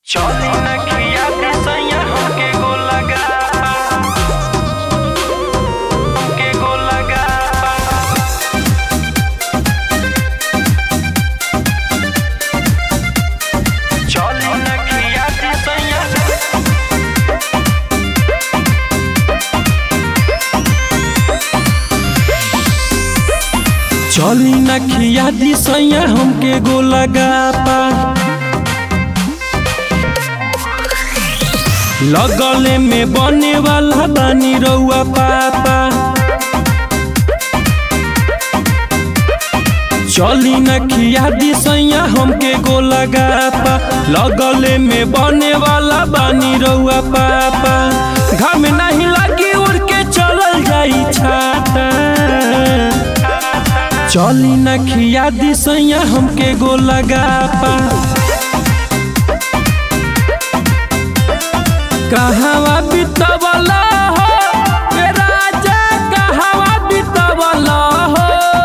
चली न खिया के सैया हमके गो लगा हमके गो लगा चली न खिया के सैया चली न खिया दी सैया हमके गो लगा पा लगले में बने वाला बानी रउआ पापा चली न खिया दी सैया हमके गो लगा पा लगले में बने वाला बानी रउआ पापा घर में नहीं लगी उड़ के चलल जाई छाता चली न खिया दी सैया हमके गो लगा पा कहवा बितवला हो ए राजा कहवा बितवला हो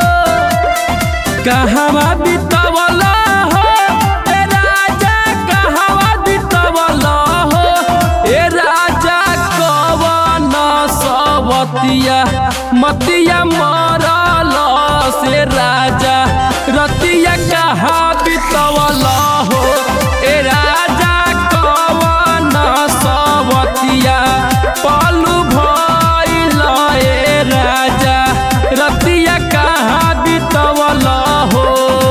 कहवा बितवला हो ए राजा कहवा बितवला हो ए राजा कवन सवतिया मतिया मरल से राजा रतिया कहा बितवला हो ए राजा कवन सवतिया पलू भइल ए राजा रतिया कहा बितवला हो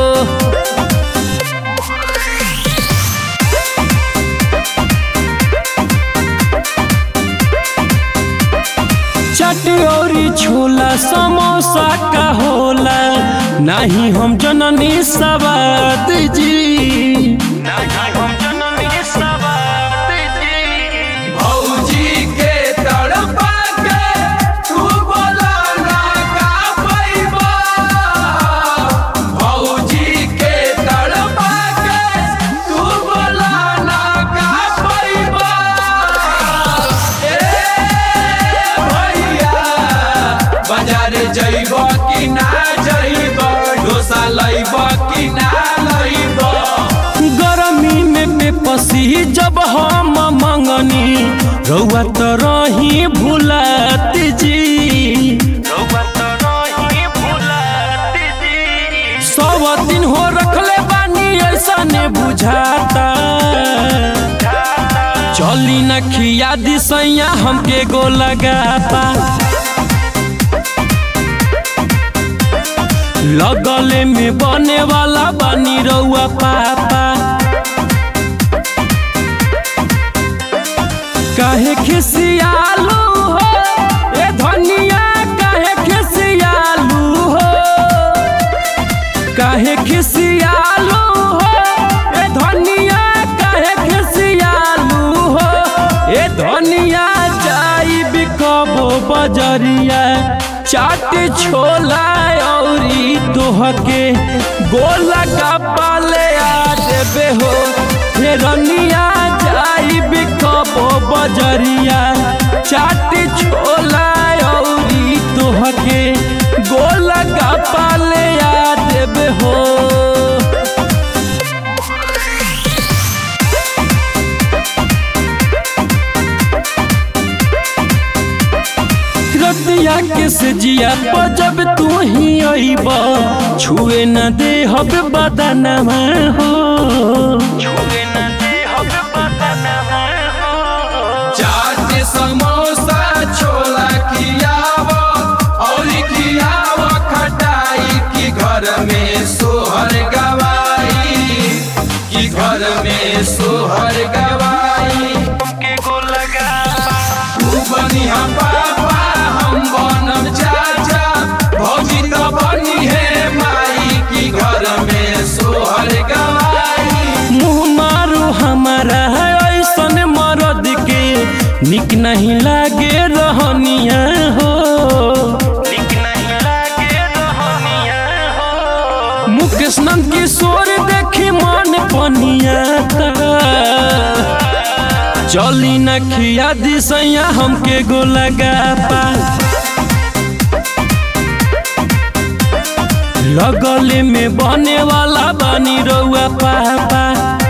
चटोरी छोला समोसा का होला नहीं हम जननी सवाद जी नहीं हम जननी सवार जी भौजी के तड़पा के तू बोला ना का पैबा भौजी के तड़पा के तू बोला ना का पैबा ए भैया बाजार जइब कि ना जइब डोसा लइब कि ना लइब गरमी में बेपसी जब हम मंगनी रउआ तो रही भूलत जी रउआ तो रही भुलात जी सब दिन हो रखले बानी ऐसा ने बुझाता चली न खिया दी सैया हमके गो लगाता लगले में बने वाला बानी रउआ पापा काहे खिसियालू हो ए धनिया काहे खिसियालू हो काहे खिसियालू हो ए धनिया काहे खिसियालू हो ए धनिया जाई बिकबो बजरिया चाट छोला औरी तोहके गोला का पाले आ देबे हो हे रनिया जाई बिकबो बजरिया चाट छोला औरी तोहके गोला का पाले आ देबे हो रतिया के से जिया पर जब तू ही अइब छुए न दे हब बदनमा हो छुए न दे हम बदन हो चाट समोसा छोला खियाव और खियाव खटाई की घर में सोहर गवाई की घर में सोहर गवाई हमके गो लगा तू बनी हम पापा हम बनम चाचा भौजी तो बनी है माई की घर में सोहर गवाई मुँह मारू हमारा ऐसन मरद के निक नहीं लागे रहनिया हो निक नहीं लागे रहनिया हो मुकेश नंद किशोर देखी मन पनिया चली न खिया दी सैया हमके गो लगा पा लगले में बने वाला बानी रउआ पापा